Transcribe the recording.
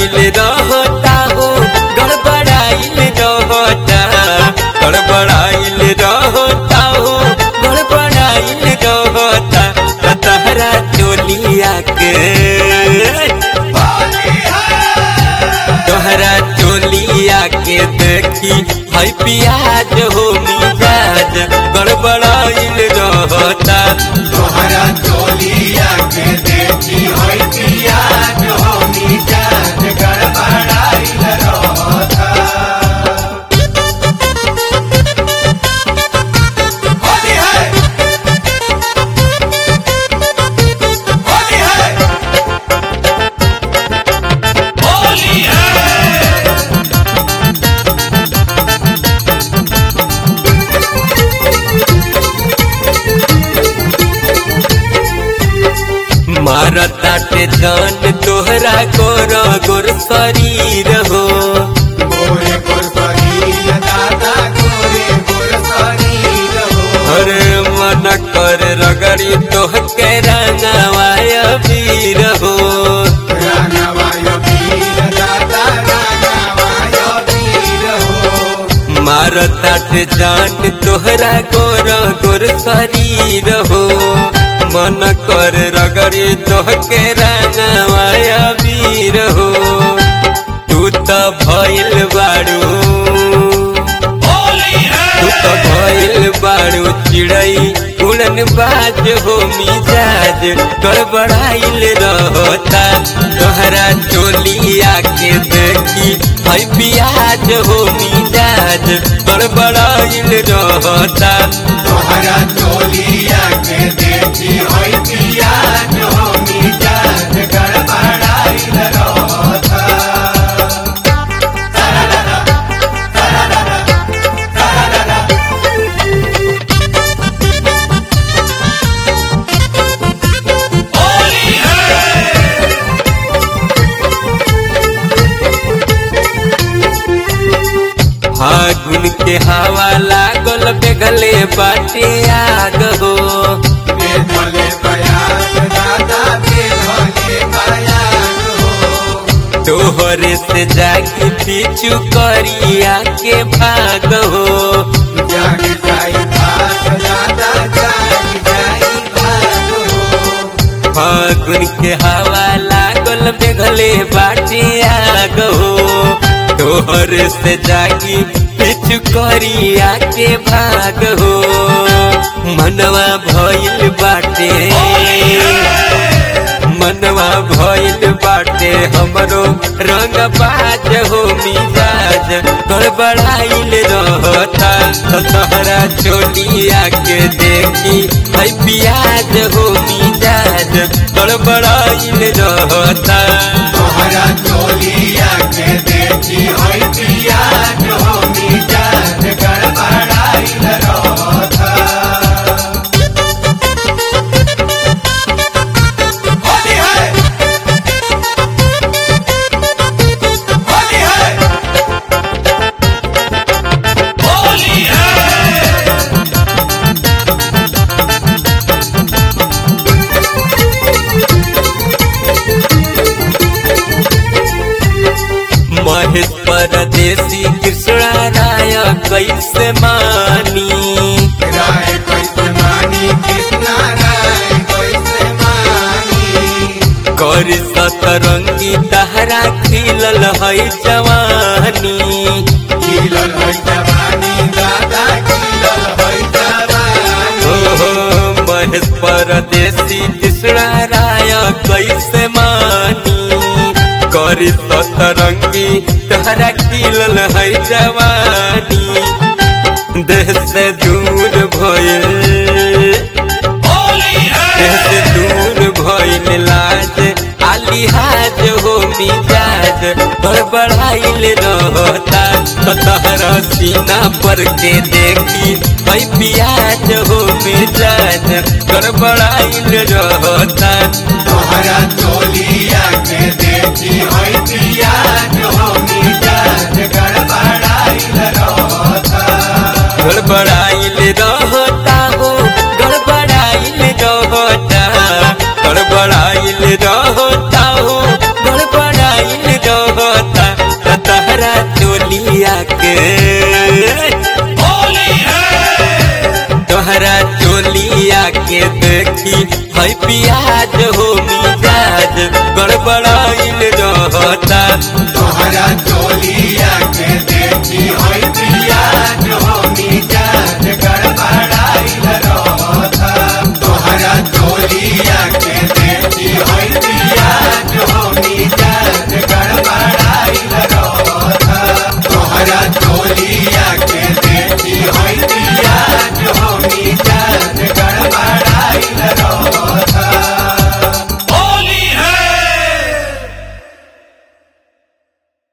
गड़बड़ाइल रहता हो गड़बड़ाइल रहता गड़बड़ाइल रहता हो गड़बड़ाइल रहता त तहरा चोलिया के तोहरा चोलिया के देखी है पियाज हो मिजाज गड़बड़ाइल रहता तोहरा चोलिया के देखी होई पियाज हो मिजाज गड़बड़ाइल रहता होली है होली है होली है मारताटे जान तोहरा गोर गोर शरीर हो गोरे गोर शरीर दादा गोरे गोर शरीर हो अरे मन कर रगड़ी तोह के रंगवाय वीर हो रानावाय वीर दादा रानावाय वीर हो मारताटे जान तोहरा गोर गोर शरीर हो मन कर रगड़ी तोह के रंगवाय वीर हो तू तो भइल बाड़ू तू तो भइल बाड़ू चिड़ई उड़न बाज हो मिजाज गड़बड़ाइल रहता तोहरा चोलिया के देखी है पियाज हो मिजाज गड़बड़ाइल रहता तोहरा चोलिया के देखी होई पियाज हो मिजाज गड़बड़ाइल रहता फागुन के हवा लागल बेगले बाटे आग हो बेधले बयाग दादा बेधले बयाग हो तोहरे से जागी पीछू करिया के भाग हो जाग जाई भाग दादा जाग जाई भाग हो फागुन के हवा लागल बेगले बाटे आग हो तोहरे से जागी पीछू करिया के भाग हो मनवा भइल बाटे मनवा भइल बाटे हमरो रंग बाज हो मिजाज गड़बड़ाइल रहता त तोहरा चोलिया के देखी है पियाज हो मिजाज गड़बड़ाइल रहता तोहरा चोलिया के देखी होई पियाज हो मिजाज गड़बड़ाइल रहता होली है होली है होली है महेश परदेसी कृष्णा राय कैसे मानी राय कैसे मानी कृष्णा राय कैसे मानी कर सतरंगी तहरा खिलल है जवानी खिलल है जवानी दादा खिलल है जवानी हो हो महेश परदेसी कृष्णा राय कैसे मानी कर सतरंगी तहरा खिलल है जवानी देह से दूर भइल देह से दूर भइल लाज आलिहाज हो मिजाज गड़बड़ाइल रहता त तहरा सीना पर के देखी है पियाज हो मिजाज गड़बड़ाइल रहता तोहरा चोलिया के देखी होई पियाज हो मिजाज गड़बड़ाइल रहता गड़बड़ाइल रहता हो गड़बड़ाइल रहता गड़बड़ाइल रहता हो गड़बड़ाइल रहता देखी है पियाज हो मिजाज गड़बड़ाइल रहता तोहरा चोलिया के देखी होई पियाज हो मिजाज गड़बड़ाइल रहता तोहरा चोलिया के देखी होई पियाज हो मिजाज गड़बड़ाइल रहता तोहरा चोलिया